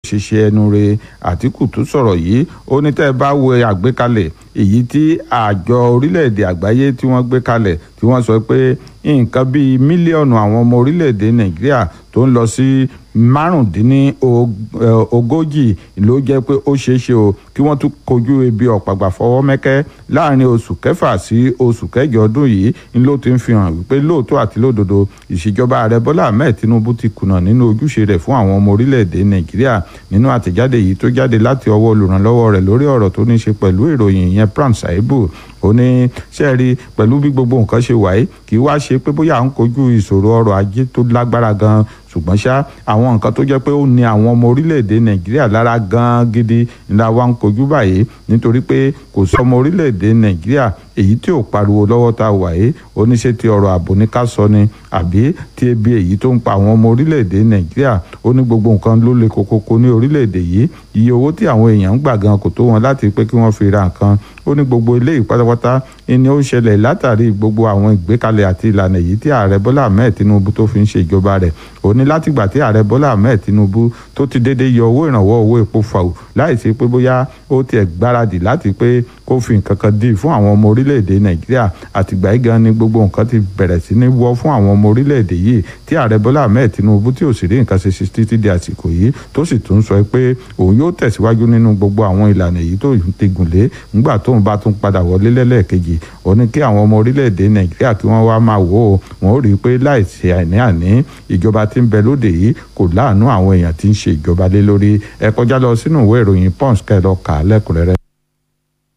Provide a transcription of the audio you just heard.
ṣiṣẹ́ ẹnu re àtìkù tó sọ̀rọ̀ yìí ó ní tẹ́ ẹ bá wo àgbékalẹ̀ èyí tí àjọ orílẹ̀-èdè àgbáyé tí wọ́n gbé kalẹ̀ tí wọ́n sọ pé nǹkan bíi mílíọ̀nù àwọn ọmọ orílẹ̀-èdè nàìjíríà tó ń lọ sí márùndínlógójì ló jẹ́ pé ó ṣeé ṣe o kí wọ́n tún kojú ebi ọ̀pàgbà fọwọ́ mẹ́kẹ́ láàrin oṣù kẹfà sí oṣù kẹjọ ọdún yìí ni ló ti ń fi hàn wípé lóòótọ́ àti lódodo ìṣèjọba ààrẹ bọ́lá ahmed tinubu ti kùnà nínú ojúṣe rẹ̀ fún àwọn ọmọ orílẹ̀-èdè nàìjíríà nínú àtẹ̀jáde yìí tó jáde láti ọwọ́ olùrànlọ́wọ́ rẹ̀ lórí ọ̀rọ̀ tó ní ṣe pẹ̀lú ìròyìn yẹn pram saibu ó ní sẹ́ẹ̀rí pẹ̀lú bí gbogbo nǹkan ṣe wáyé kì í wá ṣe pé bóyá à ń kojú ìṣòro ọrọ̀ ajé tó lágbára gan ṣùgbọ́n ṣá àwọn nǹkan tó jẹ́ pé ó ní àwọn ọmọ orílẹ̀-èdè nàìjíríà lára gan gidi ńlá wa ń kojú báyìí nítorí pé kò sí ọmọ orílẹ̀-èdè nàìjíríà èyí tí ò pariwo lọ́wọ́ tá a wà yìí oníṣẹ́ ti ọ̀rọ̀ ààbò ní ká sọ ni àbí tí ebi èyí tó ń pa àwọn ọmọ orílẹ̀-èdè nàìjíríà ó ní gbogbo nǹkan ló le kokoko ní orílẹ̀-èdè yìí iye owó tí àwọn èèyàn ń gbà gan kò tó wọn láti pé kí wọ́n fi ra nǹkan ó ní gbogbo eléyìí pátápátá ni ó ń ṣẹlẹ̀ látàrí gbogbo àwọn ìgbékalẹ̀ àti ìlànà èyí tí ààrẹ bọ́lá ahmed tinubu tó fi ń ṣe ìjọba rẹ̀ ó ní látìgbà tí ààrẹ bọ́lá ahmed tinubu tó ti dédé yọ owó ìrànwọ́ owó epo fàù láì sí pé bóyá ó tiẹ̀ gbáradì láti pé kó fi nǹkan kan dì fún àwọn ọmọ orílẹ̀-èdè nàìjíríà àtìgbà yìí gan ni gbogbo nǹkan ti bẹ̀rẹ̀ sí ní wọ́ fún àwọn ọmọ orílẹ̀-èdè yìí tí ààrẹ bọ́lá ahmed tinubu tí ò sì rí nǹkan ṣe sí títí di àsìkò yìí tó sì tún sọ pé òun yóò tẹ̀síwájú nínú gbogbo àwọn ìlànà èyí tó ti gùn lé ńgbà tóun bá tún padà wọlé lẹ́lẹ́ẹ̀kejì ó ní kí àwọn ọmọ orílẹ̀-èdè nàìjíríà kí wọ́n wá máa wò ó wọn ó rí i pé láìsí àní-àní ìjọba tí ń bẹ lóde yìí kò láàánú àwọn èèyàn tí ń ṣe ìjọba lé lórí ẹ kọjá lọ sínú ìwé ìròyìn punch kẹ́ lọ kà á lẹ́kùnrẹ́rẹ́.